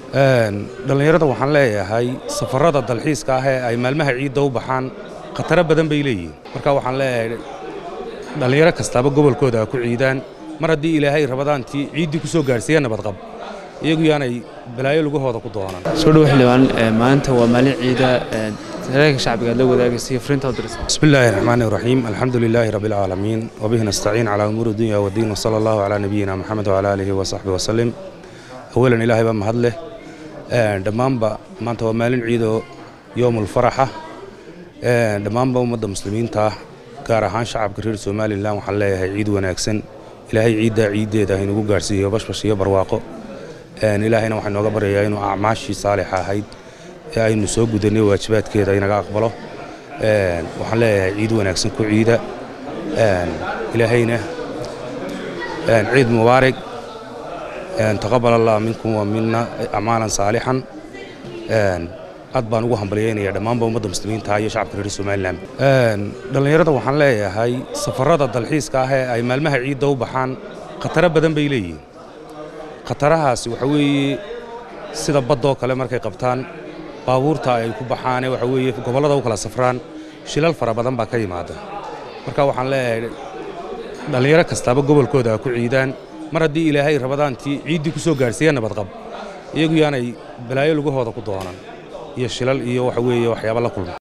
dhallinyarada waxaan leeyahay safarada dalxiiska ah ee ay maalmaha ciidda u baxaan khataro badan bay leeyihiin marka waxaan leeyahay dhallinyaro kastaaba gobolkooda ha ku ciidaan mar haddii ilaahay rabadaantii ciiddii ku soo gaadhsiiya nabadqab iyagu yaanay balaayo lugahooda ku doonaan soo dhow xildhibaan maanta waa maalin ciida saraailka shacbiga aad la wadaagaysa iyo frinta u diraysa بسم الله الرحمن الرحيم الحمد لله رب العالمين وبه نستعين على أمور الدنيا والدين وصلى الله على نبينا محمد وعلى آله وصحبه وسلم أولا إلهي بما هدله dhammaanba maanta waa maalin ciido yoomul faraxa dhammaanba ummadda muslimiinta ah gaar ahaan shacabka reer somalilan waxaan leeyahay ciid wanaagsan ilaahay ciiddaa ciiddeeda haynagu gaadhsiiyo bashbash iyo barwaaqo ilaahayna waxaa inooga baryayaa inuu acmaashii saalixa ahayd ee aynu soo gudanay waajibaadkeeda inaga aqbalo waxaan leeyahay ciid wanaagsan ku ciida ilaahayna ciid mubaarig taqabal allah minkum wa mina acmaalan saalixan aad baan ugu hambalyaynaya dhammaanba ummadda muslimiinta iyo shacabka reer somalilan dhallinyarada waxaan leeyahay safarada dalxiiska ah ee ay maalmaha ciidda u baxaan khataro badan bay leeyihiin khatarahaasi waxa weeye sida baddoo kale markay qabtaan baabuurta ay ku baxaane waxa weeye gobollada u kala safraan shilal fara badan baa ka yimaada marka waxaan leeyahay dhallinyaro kastaaba gobolkooda ha ku ciidaan mar haddii ilaahay rabadaantii ciiddii ku soo gaadhsiiya nabadqab iyagu yaanay balaayo lugahooda ku doonan iyo shilal iyo waxa weeye waxyaaba la kulma